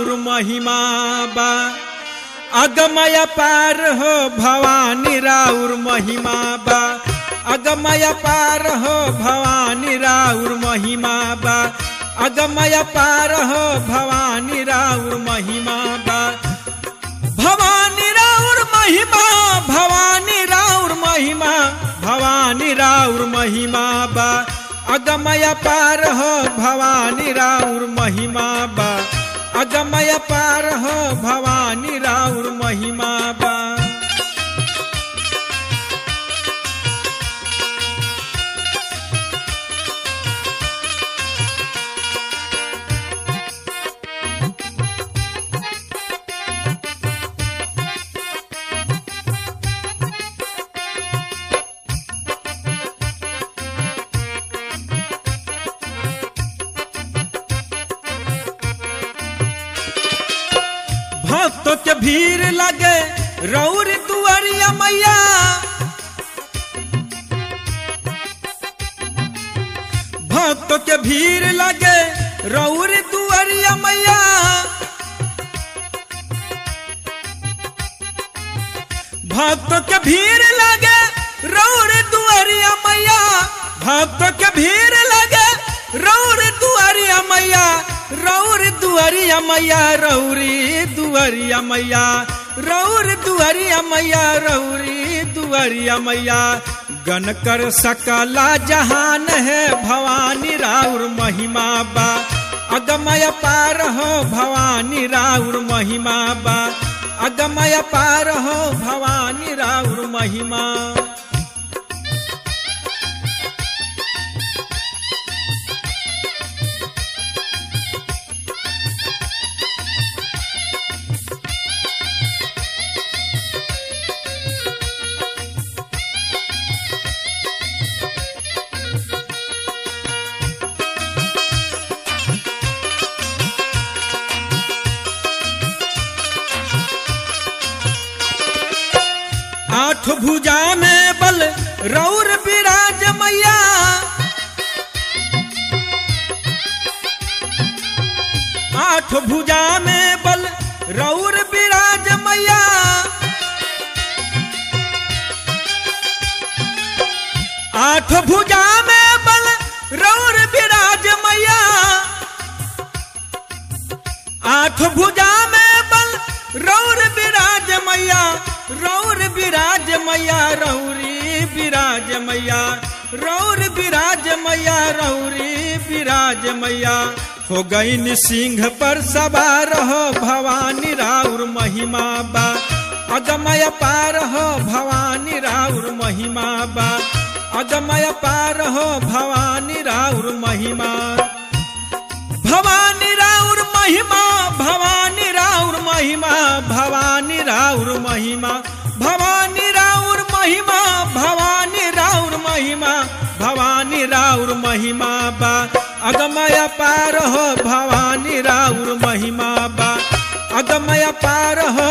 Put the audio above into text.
राउर महिमा बा अगमय पार हो भवानी राउर महिमा बा अगमय पार हो भवानी राउर महिमा बा अगमय पार हो भवानी राउर महिमा बा भवानी राउर महिमा भवानी राउर महिमा भवानी राउर महिमा बा अगमय पार हो भवानी राउर महिमा बा अगमय पार हो भवानी राउर महिमा बा भक्तों के भीड़ लगे रौर दुआरिया मैया भक्तों के भीड़ लगे रौर दुआरिया मैया भक्तों के भीड़ लगे रौर दुआरिया मैया भक्तों के भीड़ लगे रौर दुआरिया मैया रौर दुआरिया मैया रौरी दुआरिया मैया रौर दुआरिया मैया रौरी दुआरिया मैया गन कर सकला जहान है भवानी राउर महिमा बा अगमय पार हो भवानी राउर महिमा बा अगमय पार हो भवानी राउर महिमा आठ भुजा में बल रौर विराज मैया आठ भुजा में बल रौर विराज मैया आठ भुजा में बल रौर विराज मैया आठ भुजा में बल रौर विराज मैया रौर विराज मैया रौरी विराज मैया रौर विराज मैया रौरी विराज मैया हो गई सिंह पर सवार हो भवानी राउर महिमा बा अगमय पार हो भवानी राउर महिमा बा अगमय पार हो भवानी राउर महिमा भवानी राउर महिमा भवानी राउर महिमा भवानी राउर महिमा भवानी राउर महिमा भवानी राउर महिमा भवानी राउर महिमा बा अगमय पार हो भवानी राउर महिमा बा अगमय पार हो